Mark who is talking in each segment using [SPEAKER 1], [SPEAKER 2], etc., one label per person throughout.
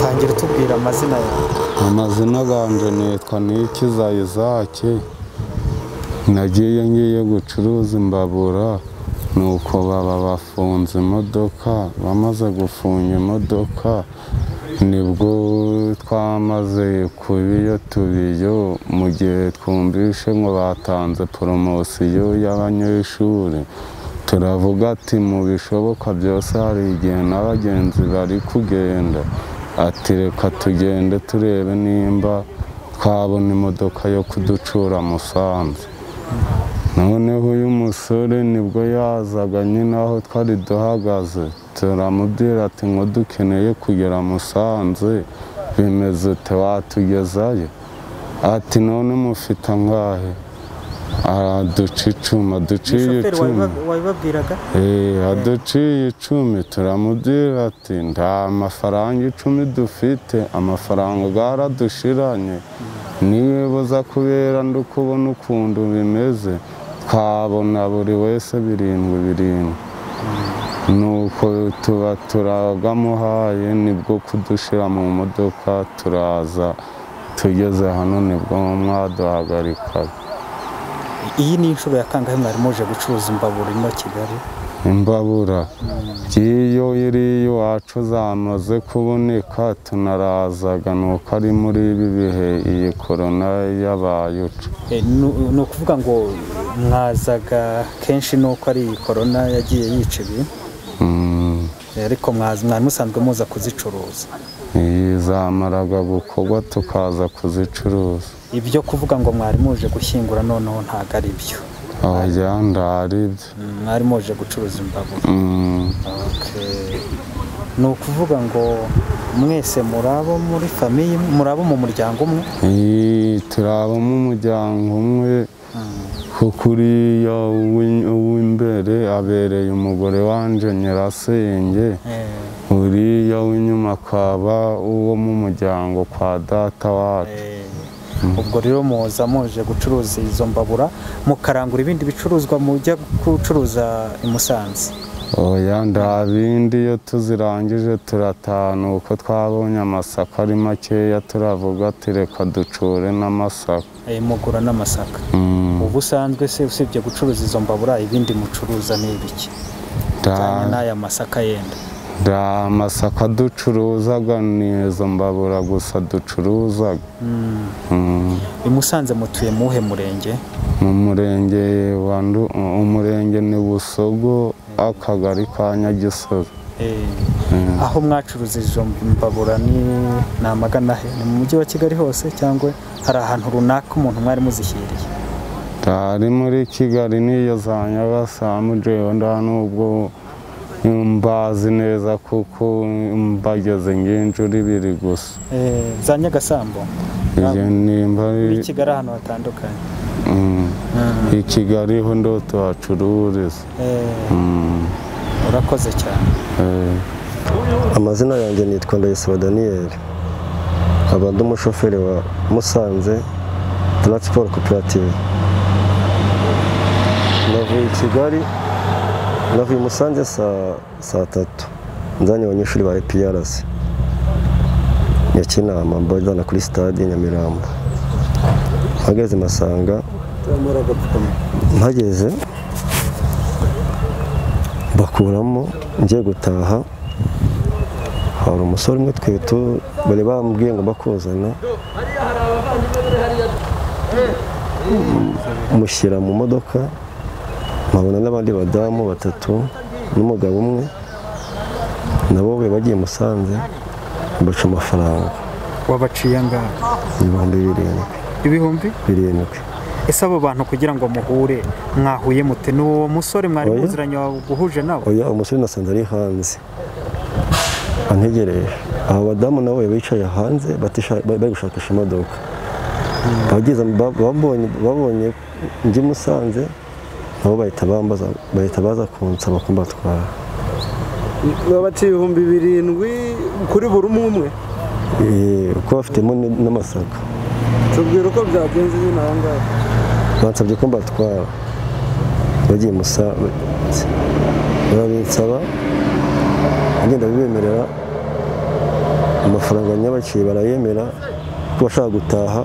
[SPEAKER 1] ongera utubwira amazina yawe
[SPEAKER 2] amazina yanjye nitwa nikiza izake nagiye ngiye gucuruza imbabura nuko baba bafunze imodoka bamaze gufunga imodoka nibwo twamaze kubiyo tubiyo mu gihe twumvishe ngo batanze poromosiyo y'abanyeshuri turavuga ati mu bishoboka byose hari igihe n'abagenzi bari kugenda ati reka tugende turebe nimba twabona imodoka yo kuducura musanze noneho uyu musore nibwo yazaga nyine aho twari duhagaze turamubwira ati ngo dukeneye kugera musanze bimeze ute watugezayo ati none mufite angahe araduca icuma duciye
[SPEAKER 1] umushoferi
[SPEAKER 2] icuma
[SPEAKER 1] wabiba- wabibabwiraga
[SPEAKER 2] Eh, aduciye icumi turamubwira ati nta mafaranga icumi dufite amafaranga bwaradushiranye niwe buza kubera ndukubona ukuntu bimeze twabona buri wese birindwi birindwi nuko tuba turagamuhaye nibwo kudushira mu modoka turaza tugeze hano nibwo mwaduhagarikaga
[SPEAKER 1] iyi ni inshuro ya kangahe mwari muje gucuruza imbabura ino kigali
[SPEAKER 2] imbabura iyo iri iwacu zamaze kuboneka tunarazaga ni uko ari muri ibi bihe iyi korona yabaye uca
[SPEAKER 1] Eh, nu- ni ukuvuga ngo mwazaga kenshi nuko ari iyi korona yagiye yica ibintu
[SPEAKER 2] Mm,
[SPEAKER 1] Eh, ariko mwaza- mwari musanzwe muza kuzicuruza
[SPEAKER 2] iyi zamaraga gukorwa tukaza kuzicuruza
[SPEAKER 1] ibyo kuvuga ngo mwari muje gushyingura noneho ntabwo ari byo
[SPEAKER 2] abajya ari byo
[SPEAKER 1] Mm, mwari muje gucuruza imbabura
[SPEAKER 2] Mm,
[SPEAKER 1] Okay. ni ukuvuga ngo mwese murabo muri famiye murabo mu muryango umwe
[SPEAKER 2] iyi turabamo umuryango umwe kuko uriya uwi- uw'imbere abereye umugore wanjye nyirasenge
[SPEAKER 1] Eh,
[SPEAKER 2] uriya w'inyuma akaba uwo mu muryango kwa data wacu
[SPEAKER 1] Eh, ubwo rero muza muje gucuruza izo mbabura mukarangura ibindi bicuruzwa mujya gucuruza i Musanze
[SPEAKER 2] oya nta bindi iyo tuzirangije turatanu uko twabonye amasaka ari makeya turavuga ati reka ducure n'amasaka
[SPEAKER 1] Eh, mugura n'amasaka
[SPEAKER 2] Mm,
[SPEAKER 1] ubu usanzwe se usibye gucuruza izo mbabura ibindi mucuruza ni ibiki
[SPEAKER 2] nta-
[SPEAKER 1] cyane n'aya masaka yenda
[SPEAKER 2] nta masaka ducuruzaga ni izo mbabura gusa ducuruzaga
[SPEAKER 1] Mm.
[SPEAKER 2] Mm,
[SPEAKER 1] i Musanze mutuye mu uhe murenge
[SPEAKER 2] mu murenge wa Ndu- umurenge ni busogo akagari ka nyagisozi
[SPEAKER 1] Eh, aho mwacuruza izo mbabura ni ni amagana he ni mu mujyi wa kigali hose cyangwa hari ahantu runaka umuntu mwari muzishyiriye
[SPEAKER 2] ari muri kigali niyo za nyabasamu jewe nda nubwo mbazi neza kuko mbageze nginjura ibiri gusa
[SPEAKER 1] Eh, za nyagasambo
[SPEAKER 2] iyo nimba ari-
[SPEAKER 1] muri kigali ahantu hatandukanye
[SPEAKER 2] Mm.
[SPEAKER 1] Mm.
[SPEAKER 2] i kigali ho ndo tuhacururiza
[SPEAKER 1] Eh,
[SPEAKER 2] Mm.
[SPEAKER 1] urakoze cyane
[SPEAKER 2] Eh.
[SPEAKER 3] amazina yanjye nitwa ndayisaba daniyeli nkaba ndi umushoferi wa musanze taransiporo koperative navuye i kigali navuye i musanze saa saa tatu nzanye abanyeshuri ba eprs nyakinama mbajyana kuri stade nyamirambo mpageze masanga mpageze bakuramo ngiye gutaha hari umusore umwe twe tu- bari bambwiye ngo bakuzana mushyira mu modoka nkabona n'abandi badamu batatu n'umugabo umwe nabo bari bagiye i musanze baca amafaranga
[SPEAKER 1] wabaciye angahe
[SPEAKER 3] ibihumbi birindwi
[SPEAKER 1] ibihumbi
[SPEAKER 3] birindwi
[SPEAKER 1] ese abo bantu kugira ngo muhure mwahuye mute ni uwo musore mwari
[SPEAKER 3] Oya.
[SPEAKER 1] muziranye guhuje nawe
[SPEAKER 3] oya umusore nasanze ari hanze antegereje aba badamu nabo bari bicaye hanze batisha- bari bari gushakisha imodoka Abageze- ba- babonye babonye njye musanze nabo bahita bambaza bahita baza kunsaba kumbatwara
[SPEAKER 4] baba bati ibihumbi birindwi kuri buri umwe umwe
[SPEAKER 3] Eh, kuko bafitemo n- n'amasaka
[SPEAKER 4] tubwira uko byagenze nyine aha ngaha
[SPEAKER 3] bansabye ko mbatwara bagiye musa barabinsaba ngenda bibemerera amafaranga nyabakiye barayemera ko bashaka gutaha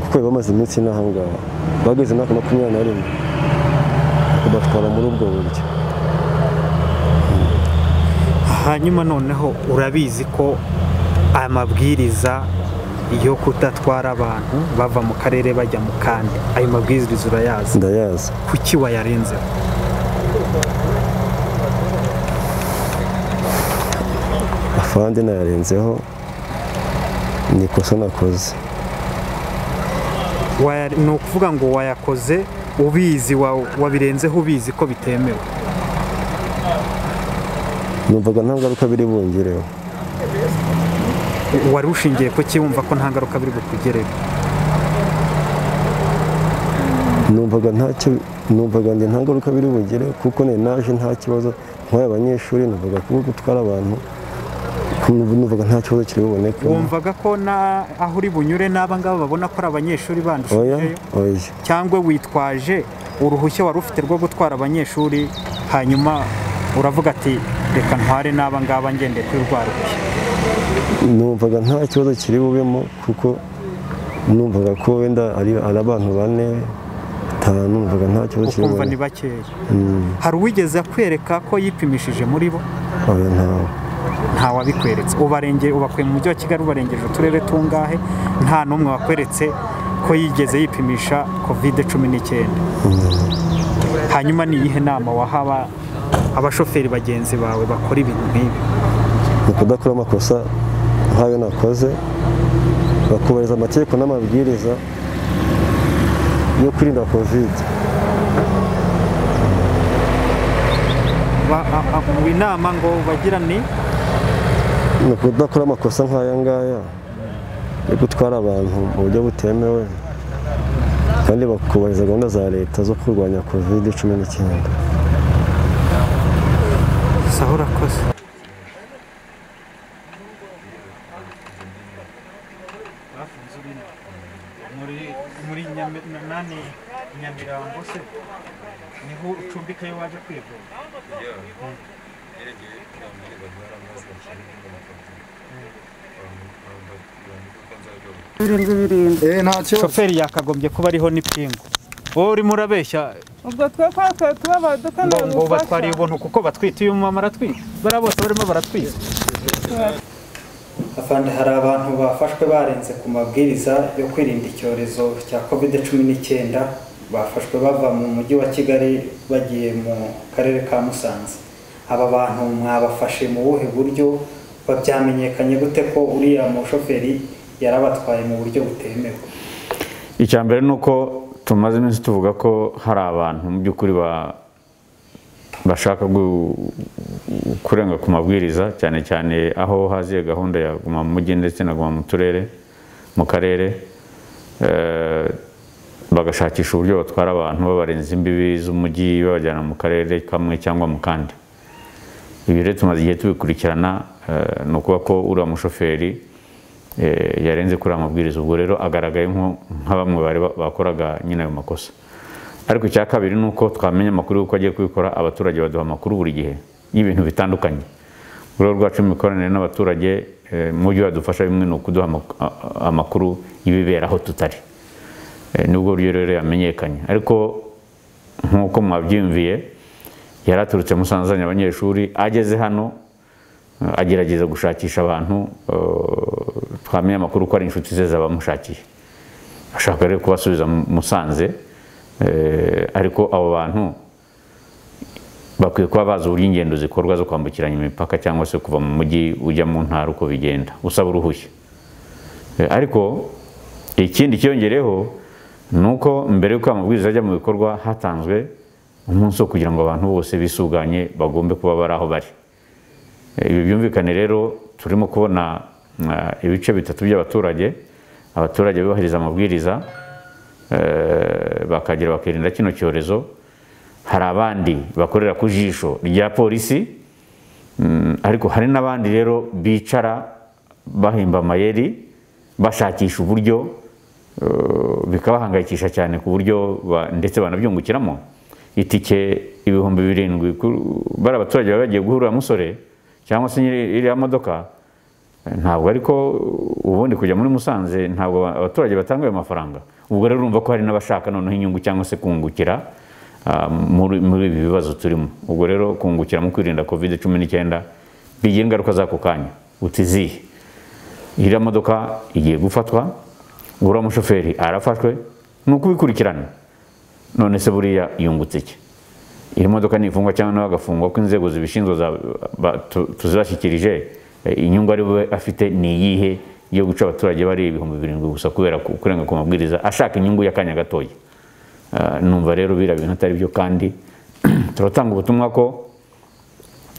[SPEAKER 3] kuko bari bamaze iminsi n'aha ngaha bageze imyaka makumyabiri na rimwe babatwara muri ubwo buryo
[SPEAKER 1] hanyuma noneho urabizi ko aya mabwiriza yo kudatwara abantu bava mu karere bajya mu kandi ayo mabwiriza urayazi
[SPEAKER 3] ndayazi
[SPEAKER 1] kuki wayarenzeho
[SPEAKER 3] afande nayarenzeho ni ikosa nakoze
[SPEAKER 1] Waya- ni ukuvuga ngo wayakoze ubizi wa- wabirenzeho ubizi ko bitemewe
[SPEAKER 3] numvaga nta ngaruka biri bungireho
[SPEAKER 1] wari ushingiye ku ki wumva ko nta ngaruka biri bukugereho
[SPEAKER 3] numvaga ntacyo numvaga ndi nta ngaruka biri bugire kuko nari naje nta kibazo nk'aya abanyeshuri numvaga kuba gutwara abantu numva- numvaga nta kibazo kiri buboneke
[SPEAKER 1] wumvaga ko na aho uri bunyure n'aba ngaba babona ko ari abanyeshuri
[SPEAKER 3] oya
[SPEAKER 1] bandushijeyo
[SPEAKER 3] oya
[SPEAKER 1] cyangwa witwaje uruhushya wari ufite rwo gutwara abanyeshuri hanyuma uravuga ati reka ntware n'aba ngaba ngendeye kuri rwa ruhushya
[SPEAKER 3] numvaga nta kibazo kiri bubemo kuko numvaga ko wenda ari ari abantu bane batanu numvaga nta kibazo kiri
[SPEAKER 1] ukumva ni
[SPEAKER 3] bubemo
[SPEAKER 1] bakeya
[SPEAKER 3] Mm,
[SPEAKER 1] hari uwigeze akwereka ko yipimishije muri bo
[SPEAKER 3] oya ntawe
[SPEAKER 1] nta wabikweretse ubarenge ubakuye mu mujyi wa kigali ubarengeje uturere tungahe nta n'umwe wakweretse ko yigeze yipimisha kovide cumi n'icyenda hanyuma ni iyihe nama wahaba abashoferi bagenzi bawe bakora ibintu nk'ibi
[SPEAKER 3] ni ukudakora amakosa nk'ayo nakoze bakubahiriza amategeko n'amabwiriza yo kwirinda kovide
[SPEAKER 1] Ba- a- a- mu inama ngo bagira ni
[SPEAKER 3] ni ukudakora amakosa nk'aya ngaya yo gutwara abantu mu buryo butemewe kandi bakubahiriza gahunda za leta zo kurwanya kovide cumi n'icyenda
[SPEAKER 1] saho urakoze muri muri nani nyamirambo se niho ucumbikayo waje kwivuza
[SPEAKER 5] birindwi birindwi
[SPEAKER 4] eh nta kibazo
[SPEAKER 1] shoferi yakagombye kuba ariho n'ipingu wowe urimo urabeshya
[SPEAKER 5] ubwo twe twatwaye tubabaduka
[SPEAKER 1] ngo ngo
[SPEAKER 5] ntabufasha
[SPEAKER 1] batwariye ubuntu kuko batwite uyu mumama aratwite bariya bose barimo baratwite afande hari abantu bafashwe barenze ku mabwiriza yo kwirinda icyorezo cya covid cumi n'icyenda bafashwe bava mu mujyi wa kigali bagiye mu karere ka musanze aba bantu mwabafashe mu buhe buryo babyamenyekanye gute ko uriya mushoferi yarabatwaye mu buryo butemewe
[SPEAKER 6] icya mbere ni uko tumaze iminsi tuvuga ko hari abantu mu by'ukuri ba- bashaka gu- kurenga ku mabwiriza cyane cyane aho haziye gahunda ya guma mu mujyi ndetse na guma mu turere mu karere Eh, bagashakisha uburyo batwara abantu babarenza imbibi z'umujyi babajyana mu karere kamwe cyangwa mu kandi ibi rero tumaze igihe tubikurikirana eh, ni ukuvuga ko uriya mushoferi eh, yarenze kuri aya mabwiriza ubwo rero agaragaye nko- nka bamwe bari ba- bakoraga nyine ayo makosa ariko icya kabiri ni uko twamenya amakuru y'uko agiye kubikora abaturage baduha amakuru buri gihe y'ibintu bitandukanye mu rwego rwacu imikoranire n'abaturage eh, mu buryo badufasha bimwe ni ukuduha amak- a- a- amakuru y'ibibera aho tutari Eh, nibwo buryo rero yamenyekanye ariko nk'uko mwabyiyumviye yari aturutse musanzanye abanyeshuri ageze hano eh, agerageza gushakisha abantu eh, twamenye amakuru ko ari inshuti ze zabamushakiye ashaka rero kubasubiza mu- musanze eh, ariko abo bantu bakwiye kuba bazi uburyo ingendo zikorwa zo kwambukiranya imipaka cyangwa se kuva mu mujyi ujya mu ntara uko bigenda usaba uruhushya Eh, ariko ikindi cyiyongereyeho ni uko mbere y'uko aya mabwiriza ajya mu bikorwa hatanzwe umunsi wo kugira ngo abantu bose bisuganye bagombe kuba bari aho bari Eh, ibi byumvikane rero turimo kubona eh, ibice bitatu by'abaturage abaturage bubahiriza amabwiriza eh, bakagera bakirinda kino cyorezo hari abandi bakorera ku jisho rya polisi mm, ariko hari n'abandi rero bicara bahimba amayeri bashakisha uburyo eh, bikabahangayikisha cyane ku buryo ba- ndetse banabyungukiramo itike ibihumbi birindwi ku- bari abaturage baba bagiye guhurira musore cyangwa se nyiri iriya modoka ntabwo ariko ubundi kujya muri musanze ntabwo abaturage batanga ayo mafaranga ubwo rero urumva ko hari n'abashaka noneho inyungu cyangwa se kungukira ah, muri muri ibi bibazo turimo ubwo rero kungukira mu kwirinda covid cumi n'icyenda bigira ingaruka z'ako kanya utiziye iriya modoka igiye gufatwa uriya mushoferi arafashwe ni ukubikurikirana none se buriya yungutse iki iyi modoka nifungwa cyangwa nawe agafungwa ko inzego zibishinzwe za- ba- tu- tuzibashyikirije eh, inyungu ari we afite ni iyihe yo guca abaturage bari ibihumbi birindwi gusa kubera ku- kurenga ku mabwiriza ashaka inyungu y'akanya gatoya Ah, numva rero biriya bintu atari byo kandi turatanga ubutumwa ko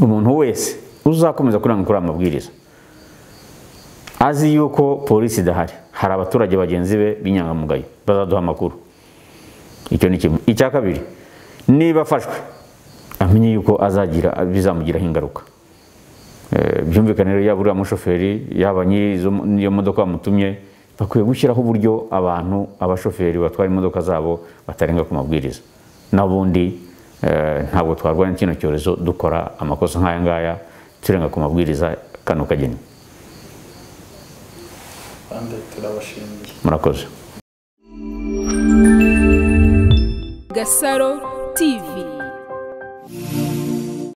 [SPEAKER 6] umuntu wese uzakomeza kurenga kuri aya mabwiriza azi yuko polisi idahari hari abaturage bagenzi be b'inyangamugayo bazaduha amakuru icyo ni kimwe icya kabiri niba afashwe amenye yuko azagira bizamugiraho ingaruka Eh, byumvikane rero yaba uriya mushoferi yaba nyiri izo- n'iyo modoka bamutumye bakwiye gushyiraho uburyo abantu abashoferi batwara imodoka zabo batarenga ku mabwiriza n'ubundi eh, ntabwo twarwanya kino cyorezo dukora amakosa nk'aya ngaya turenga ku mabwiriza kano kageni
[SPEAKER 1] kandi turabashimiye
[SPEAKER 6] murakoze
[SPEAKER 7] Gasaro TV